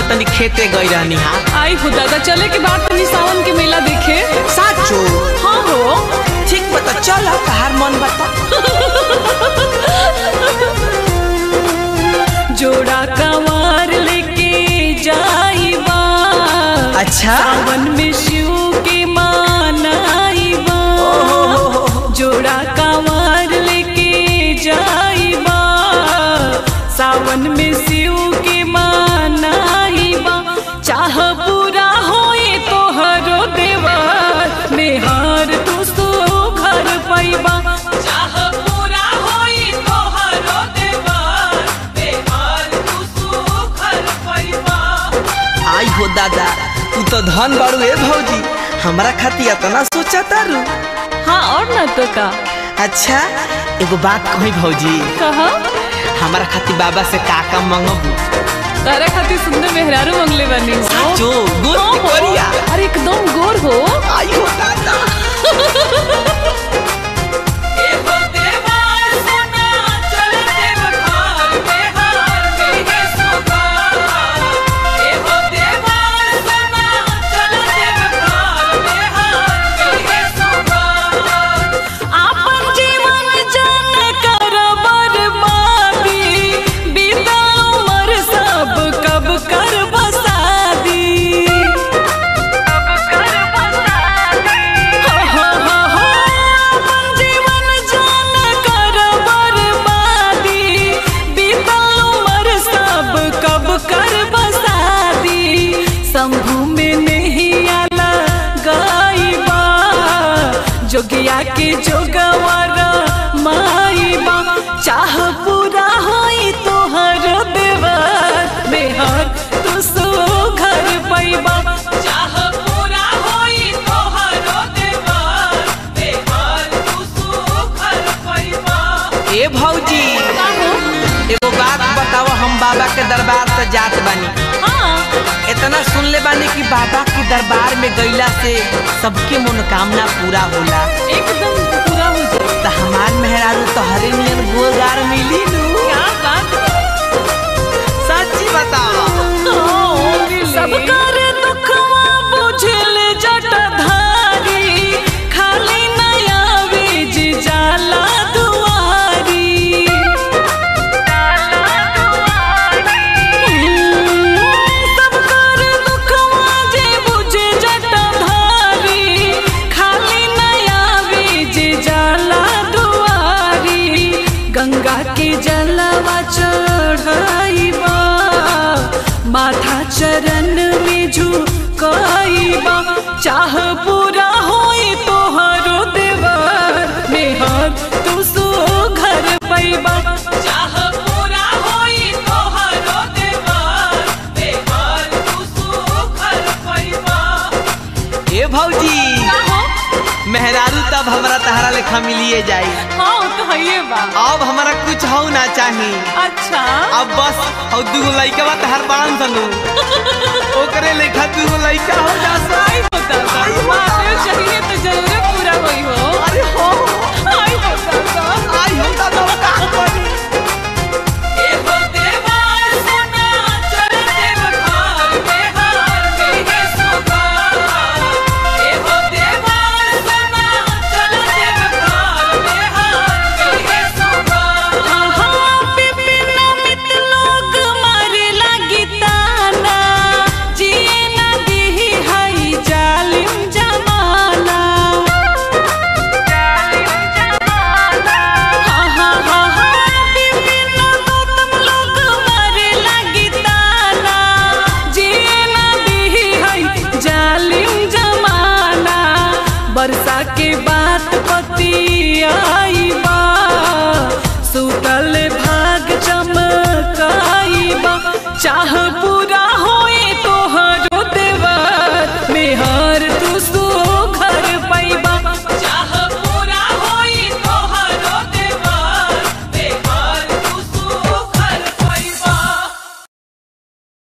है तनी खेते गई रहनी हा आई हो दादा चले के बाद तनी सावन के मेला देखे साचो हाँ हो ठीक बता चल तहार मन बता जोड़ा कवार लेके जाइबा अच्छा सावन में शिव के मानाइबा जोड़ा कवार लेके जाइबा सावन में शिव के मानाइबा चाह पूरा होए तोहरो देवर मेहर तू सो घर पैबा चाह पूरा होए तोहरो देवर मेहर तू सो घर पैबा आई हो दादा तू तो धन बाड़ू ए भौजी हमरा खातिर इतना सोचा तारू हाँ और ना तो का अच्छा एगो बात कही भौजी कहा हमारा खातिर बाबा से काका मंगबू तारा खातिर सुंदर मेहरारू मंगले बनी हो साचो गोर हाँ की हो। कोरिया अरे एकदम गोर हो आई हो दादा आपन जीवन जान कर बर्बादी बीता उम्र सब कब कर बसादी हो, हो, हो, हो, आपन जीवन जान कर बर्बादी बीता उम्र सब कब कर बसादी शंभू में नहीं आला गाइबा जोगिया के जोगवर माइबा चाह पूरा होई तोहर देवर मेहर तू सो घर पैबा चाह पूरा होई तोहर देवर मेहर तू सो घर पैबा ए भौजी एगो बात बताओ हम बाबा के दरबार से जात बानी हाँ इतना सुन ले बानी कि बाबा के दरबार में गईला से सबके मनोकामना पूरा होला एकदम पूरा हो जाए त हमार मेहरारू तो हरे नियन गोलगार मिली नु क्या बात सच्ची बताओ सब कर दुखवा बुझल जटधारी खाली नया बीज जाला दुआरी सब कर दुखवा जे बुझे जटधारी खाली नया बीज जाला दुआरी गंगा के जलवा चढ़ाइबा माथा चरण में झुकाइबा चाह पूरा होई तोहरो देवर मेहर तू सो घर पैबा चाह पूरा होई तोहरो देवर मेहर तू सो घर पैबा ए भौजी मेहरारू तब हमरा तहरा लेखा मिलिए जाई हाँ तो है बा अब हमरा कुछ हो ना चाही अच्छा अब बस और दूगो लइका बा तहर बांध दनु ओकरे लेखा दूगो लइका हो जा आई होता चाहिए तो जरूर